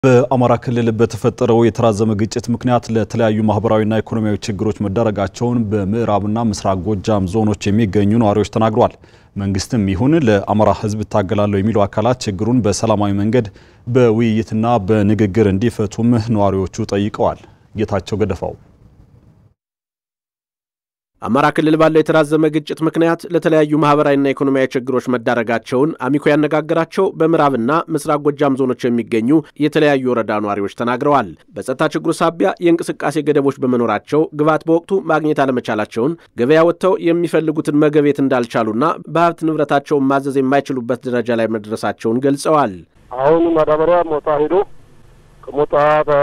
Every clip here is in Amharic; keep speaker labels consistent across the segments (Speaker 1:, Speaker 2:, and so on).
Speaker 1: በአማራ ክልል በተፈጠረው የተራዘመ ግጭት ምክንያት ለተለያዩ ማህበራዊና ኢኮኖሚያዊ ችግሮች መዳረጋቸውን በምዕራብና ምስራቅ ጎጃም ዞኖች የሚገኙ ነዋሪዎች ተናግረዋል። መንግስትም ይሁን ለአማራ ሕዝብ እታገላለሁ የሚሉ አካላት ችግሩን በሰላማዊ መንገድ በውይይትና በንግግር እንዲፈቱም ነዋሪዎቹ ጠይቀዋል። ጌታቸው ገደፋው
Speaker 2: አማራ ክልል ባለው የተራዘመ ግጭት ምክንያት ለተለያዩ ማህበራዊና ኢኮኖሚያዊ ችግሮች መዳረጋቸውን አሚኮ ያነጋገራቸው በምዕራብና ምስራቅ ጎጃም ዞኖች የሚገኙ የተለያዩ ወረዳ ነዋሪዎች ተናግረዋል። በጸጥታ ችግሩ ሳቢያ የእንቅስቃሴ ገደቦች በመኖራቸው ግብዓት በወቅቱ ማግኘት አለመቻላቸውን፣ ገበያ ወጥተው የሚፈልጉትን መገቤት እንዳልቻሉና በሀብት ንብረታቸውን ማዘዝ የማይችሉበት ደረጃ ላይ መድረሳቸውን ገልጸዋል።
Speaker 3: አሁን ማዳበሪያ ሞጣ ሄዶ ከሞጣ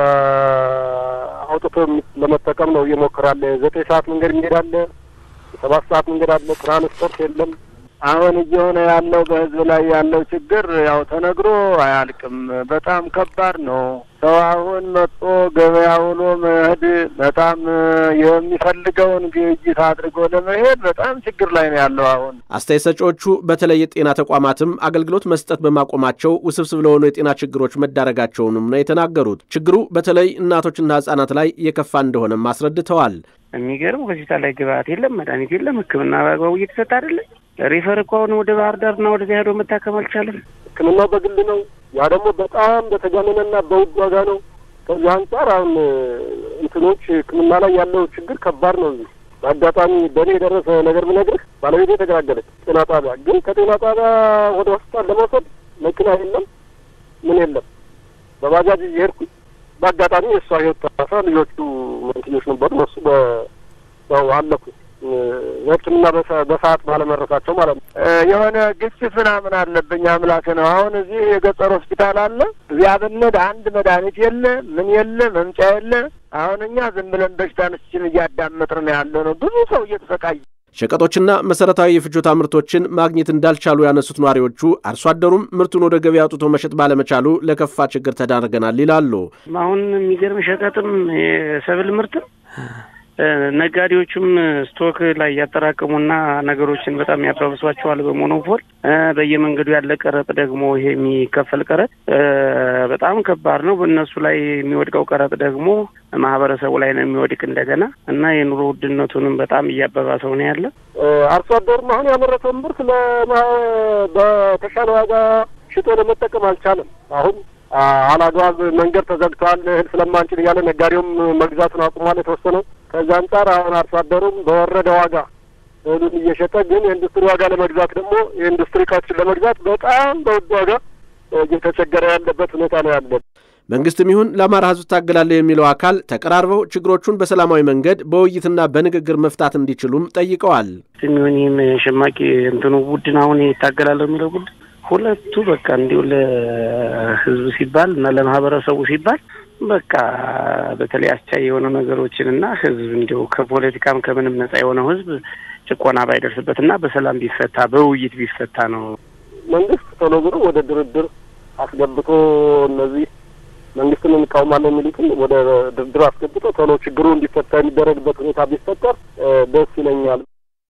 Speaker 3: አውጥቶ ለመጠቀም ነው እየሞከራለ። ዘጠኝ ሰዓት መንገድ መንገድ አለ፣ ሰባት ሰዓት መንገድ አለ። ትራንስፖርት የለም።
Speaker 4: አሁን እየሆነ ያለው በህዝብ ላይ ያለው ችግር ያው ተነግሮ አያልቅም። በጣም ከባድ ነው። ሰው አሁን መጥቶ ገበያ ውሎ መሄድ በጣም የሚፈልገውን ግብይት አድርጎ ለመሄድ በጣም ችግር ላይ ነው ያለው። አሁን
Speaker 2: አስተያየት ሰጪዎቹ በተለይ የጤና ተቋማትም አገልግሎት መስጠት በማቆማቸው ውስብስብ ለሆኑ የጤና ችግሮች መዳረጋቸውንም ነው የተናገሩት። ችግሩ በተለይ እናቶችና ህጻናት ላይ የከፋ እንደሆነም አስረድተዋል።
Speaker 5: የሚገርም ሆስፒታል ላይ ግብአት የለም፣ መድኃኒት የለም፣ ሕክምና በአግባቡ እየተሰጠ አይደለም። ሪፈር እኮ አሁን ወደ ባህር ዳርና ወደዚያ ሄዶ መታከም አልቻለም።
Speaker 3: ሕክምናው በግል ነው። ያ ደግሞ በጣም በተጋነነና በውድ ዋጋ ነው። ከዚህ አንጻር አሁን እንትኖች ሕክምና ላይ ያለው ችግር ከባድ ነው። እዚህ በአጋጣሚ በእኔ የደረሰ ነገር ብነግርህ ባለቤቴ የተገላገለች ጤና ጣቢያ፣ ግን ከጤና ጣቢያ ወደ ሆስፒታል ለመውሰድ መኪና የለም፣ ምን የለም። በባጃጅ እየሄድኩኝ በአጋጣሚ የእሷ ህይወት ተረፈ። ልጆቹ መንትዮች ነበሩ። እነሱ በው አለኩ ሕክምና በሰዓት ባለመረሳቸው ማለት ነው።
Speaker 4: የሆነ ግጭት ምናምን አለብኝ አምላክ ነው። አሁን እዚህ የገጠር ሆስፒታል አለ። እዚያ ብንሄድ አንድ መድኃኒት የለ፣ ምን የለ፣ መምጫ የለ። አሁን እኛ ዝም ብለን በሽታችን እያዳመጥን ነው ያለ ነው። ብዙ ሰው እየተሰቃየ
Speaker 2: ሸቀጦችና መሰረታዊ የፍጆታ ምርቶችን ማግኘት እንዳልቻሉ ያነሱት ነዋሪዎቹ አርሶ አደሩም ምርቱን ወደ ገበያ አውጥቶ መሸጥ ባለመቻሉ ለከፋ ችግር ተዳርገናል ይላሉ።
Speaker 5: አሁን የሚገርም ሸቀጥም የሰብል ምርትም ነጋዴዎቹም ስቶክ ላይ ያጠራቅሙና ነገሮችን በጣም ያባብሷቸዋል በሞኖፖል። በየመንገዱ ያለ ቀረጥ ደግሞ ይሄ የሚከፈል ቀረጥ በጣም ከባድ ነው። በእነሱ ላይ የሚወድቀው ቀረጥ ደግሞ ማህበረሰቡ ላይ ነው የሚወድቅ እንደገና እና የኑሮ ውድነቱንም በጣም እያባባሰው ነው ያለ።
Speaker 3: አርሶ አደሩም አሁን ያመረተውን ምርት በተሻለ ዋጋ ሽጦ ለመጠቀም አልቻለም። አሁን አላግባብ መንገድ ተዘግቷል፣ እህል ስለማንችል እያለ ነጋዴውም መግዛቱን አቁሟል የተወሰነው። ከዚ አንጻር አሁን አርሶ አደሩም በወረደ ዋጋ እህሉን እየሸጠ ግን የኢንዱስትሪ ዋጋ ለመግዛት ደግሞ የኢንዱስትሪ እቃዎችን ለመግዛት በጣም በውድ ዋጋ እየተቸገረ ያለበት ሁኔታ ነው ያለ።
Speaker 2: መንግስትም ይሁን ለአማራ ሕዝብ ታገላለሁ የሚለው አካል ተቀራርበው ችግሮቹን በሰላማዊ መንገድ በውይይትና በንግግር መፍታት እንዲችሉም ጠይቀዋል።
Speaker 5: የሚሆን ይህም ሸማቂ እንትኑ ቡድን አሁን ይታገላለሁ የሚለው ቡድን ሁለቱ በቃ እንዲሁ ለህዝብ ሲባል እና ለማህበረሰቡ ሲባል በቃ በተለይ አስቻይ የሆኑ ነገሮችን እና ህዝብ እንዲሁ ከፖለቲካም ከምንም ነጻ የሆነው ህዝብ ጭቆና ባይደርስበት እና በሰላም ቢፈታ በውይይት ቢፈታ ነው።
Speaker 3: መንግስት ቶሎ ብሎ ወደ ድርድር አስገብቶ እነዚህ መንግስትን እንቃወማለን የሚሉትን ወደ ድርድር አስገብቶ ቶሎ ችግሩ እንዲፈታ የሚደረግበት ሁኔታ ቢፈጠር ደስ ይለኛል።